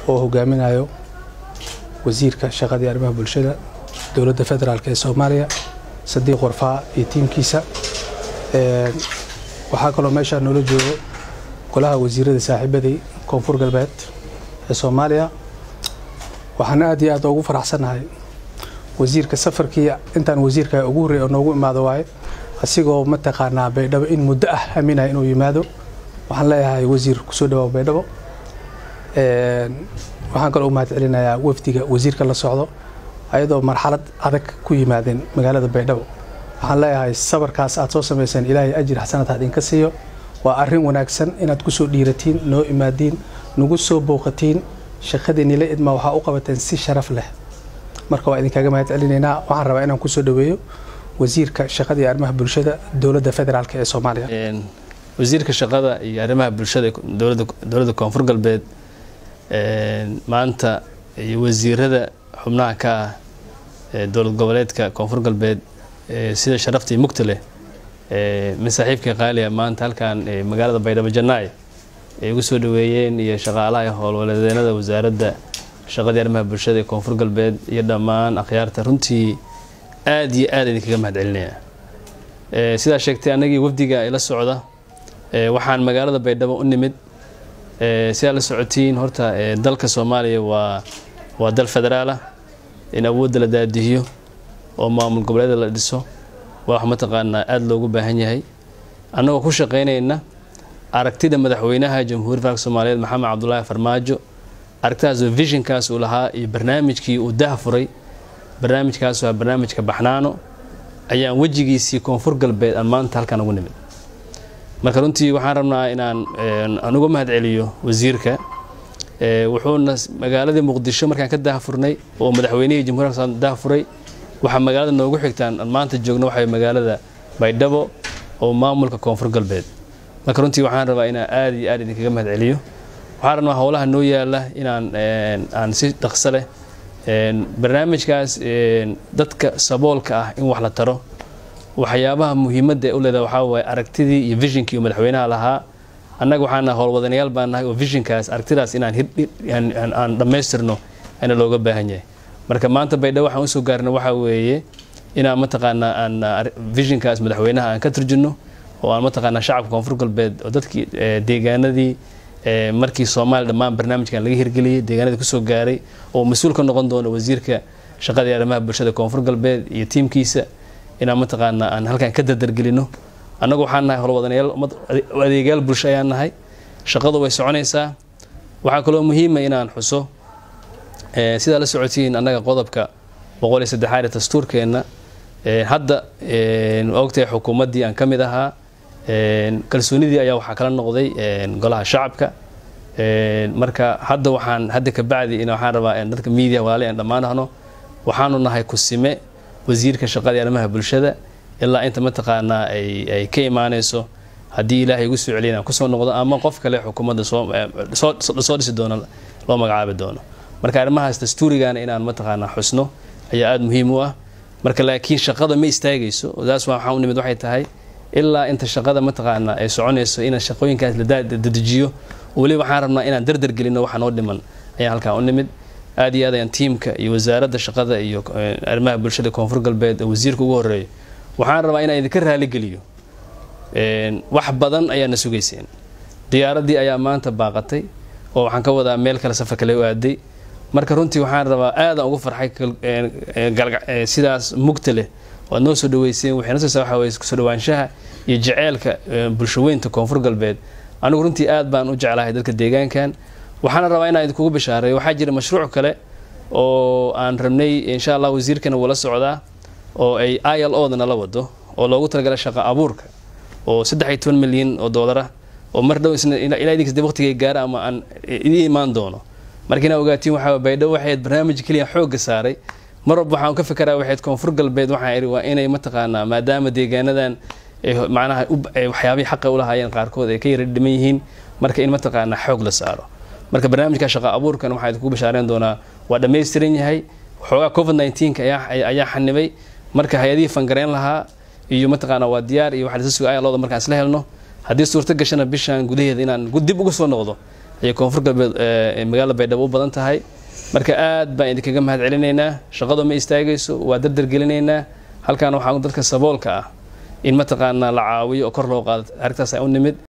oo hogaaminayo wasiirka shaqadii arrimaha bulshada dowladda federaalk ee soomaaliya sadiiq warfaa iyo tiimkiisa waxaa kaloo meeshaa noola joogo golaha wasiirada saaxiibaday koonfur galbeed ee soomaaliya waxaan aad iyo aad ugu faraxsannahay wasiirka safarkii intaan wasiirka ugu horreey oo noogu imaado waaye asigoo mataqaanaa baydhabo in muddo ah aaminaya inuu yimaado waxaan leeyahay wasiir kusoo dhawaab baydhabo waxaan kaloo u mahad celinayaa wafdiga wasiirka la socdo ayadoo marxalad adag ku yimaadeen magaalada baydhabo waxaan leeyahay sabarkaas aad soo samayseen ilaahay ajir xasanad ha idinka siiyo waa arrin wanaagsan inaad kusoo dhiiratiin noo imaadiin nagu soo booqatiin shaqadii nila idmaa waxaa u qabateen si sharaf leh marka waa idinkaga mahad celinaynaa waxaan rabaa inaan kusoo dhaweeyo wasiirka shaqada iyo arrimaha bulshada dowladda federaalk ee soomaaliya wasiirka shaqada iyo arrimaha bulshada dowladda koonfur galbeed maanta iyo wasiirada xubnaha ka ah dowlad goboleedka koonfur galbeed sida sharafta iyo mugta leh min saaxiibka qaaliya maanta halkan magaalada baydhabo janaac ay ugu soo dhaweeyeen iyo shaqaalaha howlwaladeenada wasaaradda shaqadii arrimaha bulshada ee koonfur galbeed iyo dhammaan akhyaarta runtii aad iyo aad idinkaga mahad celinaya sidaa sheegtay anagii wafdiga ila socda waxaan magaalada baydhabo u nimid sidaa la socotiin horta dalka soomaaliya waa waa dal federaalah in awoodda la daadihiyo oo maamul goboleeda la dhiso waa wax mataqaanaa aada loogu baahan yahay annagoo ku shaqaynayna aragtida madaxweynaha jamhuuriya faalka soomaaliyeed maxamed cabdulaahi farmaajo aragtidaasoo visionkaas uu lahaa iyo barnaamijkii uu dah furay barnaamijkaas waa barnaamijka baxnaano ayaan wejigiisii koonfur galbeed aan maanta halkan ugu nimid marka runtii waxaan rabnaa inaan aan uga mahad celiyo wasiirka wuxuuna magaaladii muqdisho markaan ka daahfurnay oo madaxweynihii jamhuuriya daahfuray waxaa magaalada noogu xigtaan aan maanta joogno waxay magaalada baydhabo oo maamulka koonfur galbeed marka runtii waxaan rabaa inaan aad iyo aad idinkaga mahad celiyo waxaan rabnaa howlaha noo yaala inaan aan si dhaqso leh barnaamijkaas dadka saboolka ah in wax la taro waxyaabaha muhiimadda u leedaha waxaa waaye aragtidii iyo visionkii uu madaxweynaha lahaa annaga waxaana howlwadanayaal baan nahay oo visionkaas aragtidaas inaan aan dhammaystirno ayna looga baahan yahay marka maanta baydhabo waxaan usoo gaarna waxaa weeye inaan mataqaanaa aan visionkaas madaxweynaha aan ka turjino oo aan mataqaanaa shacabka koonfur galbeed oo dadkii deegaanadii markii soomaaliya dhammaan barnaamijkan laga hirgeliyey deegaanadii kusoo gaaray oo mas-uul ka noqon doono wasiirka shaqada iyo arrimaha bulshada koonfur galbeed iyo tiimkiisa inaan mataqaanaa aan halkan ka dardargelino annagu waxaan nahay howlwadanayaal adeegyaal bulsho ayaan nahay shaqadu way soconaysaa waxaa kaloo muhiima inaan xuso sidaa la socotiin annaga qodobka boqol iyo saddexaad ee dastuurkeenna hadda ogtahay xukuumaddii aan ka mid ahaa kalsoonidii ayaa waxaa kala noqday golaha shacabka marka hadda waxaan hadda kabacdi in waxaan rabaa dadka media walaali aan dhammaan ahno waxaanu nahay kusime wasiirka shaqada arrimaha bulshada ilaa inta mataqaanaa ay ka imaanayso haddii ilaahay igu soo celiya inaan kusoo noqdo ama qof kale xukuumadda soo dhisi doono loo magacaabi doono marka arrimahaas dastuurigana inaan mataqaanaa xusno ayaa aada muhiim u ah marka laakiin shaqada ma istaagayso taas waxaan u nimid waxay tahay ilaa inta shaqada mataqaanaa ay soconayso in shaqooyinkaas la dedejiyo weliba waxaan rabnaa inaan dardar gelino waxa noo dhiman ayaan halkaan u nimid aad iyo aad ayaan tiimka iyo wasaaradda shaqada iyo arrimaha bulshada koonfur galbeed oo wasiirka ugu horeeyo waxaan rabaa inaan idinka raaligeliyo wax badan ayaana sugayseen diyaaraddii ayaa maanta baaqatay oo waxaan ka wadaa meel kale safar kale u aaday marka runtii waxaan rabaa aadaan ugu farxay sidaas mugta leh oo aad noo soo dhaweyseen waxay nasoo waxa weye kusoo dhawaanshaha iyo jeceelka bulshaweynta koonfur galbeed anigu runtii aad baan u jeclahay dadka deegaankan waxaana rabaa inaan idinkugu bishaareeyo waxaa jira mashruuc kale oo aan rabnay insha allah wasiirkana wuu la socdaa oo ay i l o dana la wado oo loogu talagala shaqa abuurka oo saddex iyo toban milyan oo doolara oo mar dhow isna ilaa idinkas de waqtigay gaara ama aan idin imaan doono marka inaa ogaatiin waxaa baydhabo waxayd barnaamij keliya xoogga saaray mar walba waxaan ka fekeraa waxayd koonfur galbeed waxaan ihi waa inay mataqaanaa maadaama deegaanadan macnaha waxyaabihii xaqa u lahaayeen qaarkood ay ka yara dhiman yihiin marka in mataqaanaa xoog la saaro marka barnaamijka shaqa abuurkan waxaa idinku bashaareyn doonaa waa dhammaystiran yahay xoogaa covid nneteen-ka ayaa xanibay marka hay-adihii fangareyn lahaa iyo mataqaanaa waa diyaar iyo waxa lasa suga ayalooda markaan isla helno haddii suurto gashana bishan gudaheeda inaan dib uga soo noqdo iyo koonfur galbeed magaalada baydhabo u badan tahay marka aad baan idinkaga mahad celinaynaa shaqadu ma istaagayso waa dardar gelinaynaa halkaana waxaa dadka saboolka ah in mataqaanaa la caawiyo oo kor loo qaado arrintaas ay u nimid